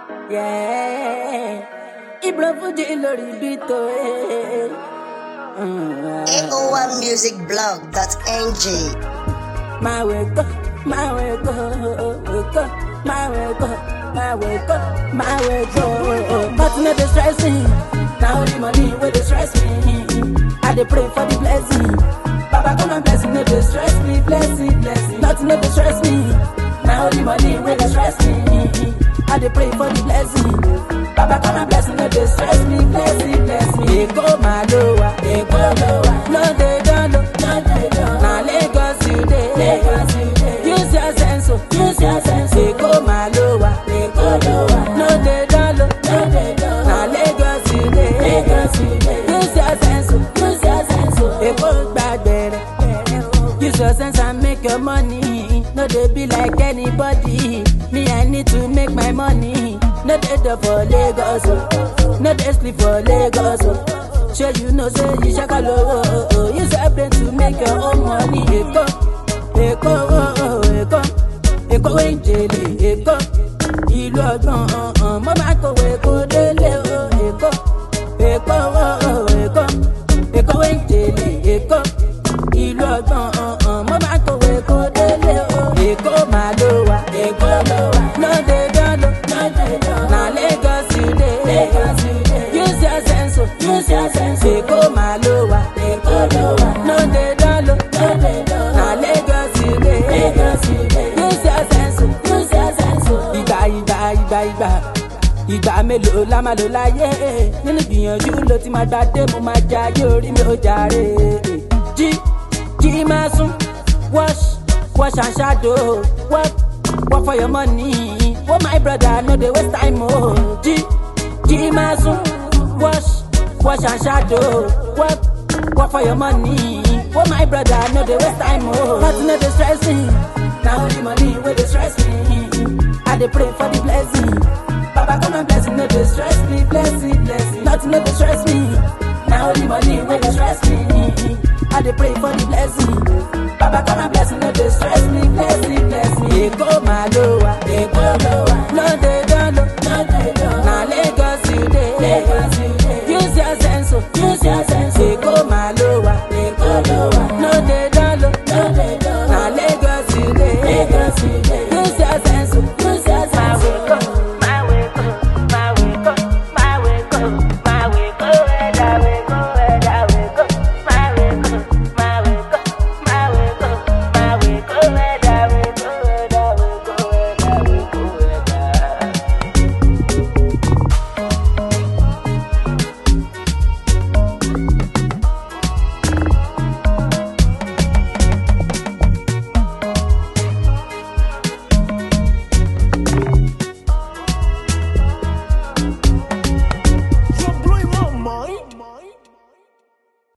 Yeah. Ibro Fuji lórí bítò. AO1musicblog.ng Máa wẹ̀ kọ́, máa wẹ̀ kọ́, kọ́, máa wẹ̀ kọ́, máa wẹ̀ kọ́, máa wẹ̀ kọ́. Nothing no dey stress me, na only money wey dey stress me. I dey pray for the blessing. Baba come and bless me, no dey stress me, blessing, blessing. Nothing no dey stress me, na only money wey dey stress me. I dey pray for the blessing. Baba come and bless me, no dey stress me, blessing, bless me. Èkó máa ló wà, Èkó ló wà. No dey dánlò, no dey dánlò. Na Lagos you dey, Lagos you dey. Use your sense, oh, use your sense. Èkó máa ló wà, Èkó ló wà. No dey dánlò, no dey dánlò. Na Lagos you dey, Lagos you dey. Use your sense, oh, use your sense. oh. Èkó gbàgbẹ́rẹ́. Use your sense and make your money. No dey be like anybody. Me, I need to make my money. No dey there for Lagos. Oh. No dey sleep for Lagos. Oh. Sure you know say you shaka lowo. Oh, oh. Use your brain to make your own money. Èkó, Èkó, oh, oh, Èkó. Èkó wey ń jèlè Èkó. Ìlú ọgbọ̀n ọ̀hún. Mo máa kọ̀wé kó délé o. Èkó, Èkó, oh, oh, Èkó. Èkó wey ń jèlè Èkó ìlú ọgbọ̀n ọ̀hún mo máa kọ̀wé kó délé o. èkó máa ló wà èkó ló wà lóde dánlò na lagos you dey use your sense o use your sense èkó máa ló wà èkó ló wà lóde dánlò na lagos you dey use your sense o use your sense o. ìgbà ìgbà ìgbà ìgbà ìgbà mélòó la máa lò láyé nínú ìgbìyànjú ló ti máa gbàdé mo máa jayé orí mi ò jàre jí jí máa sún wash wash and shadow work work for your money oh my brother no dey waste time o jí jí máa sún wash wash and shadow work work for your money oh my brother no dey waste time o nothing no dey stress me na only money wey dey stress me i dey pray for the blessing baba come and bless me no dey stress me blessing blessing nothing no dey stress me na only money wey dey stress me i dey pray for the blessing baba come and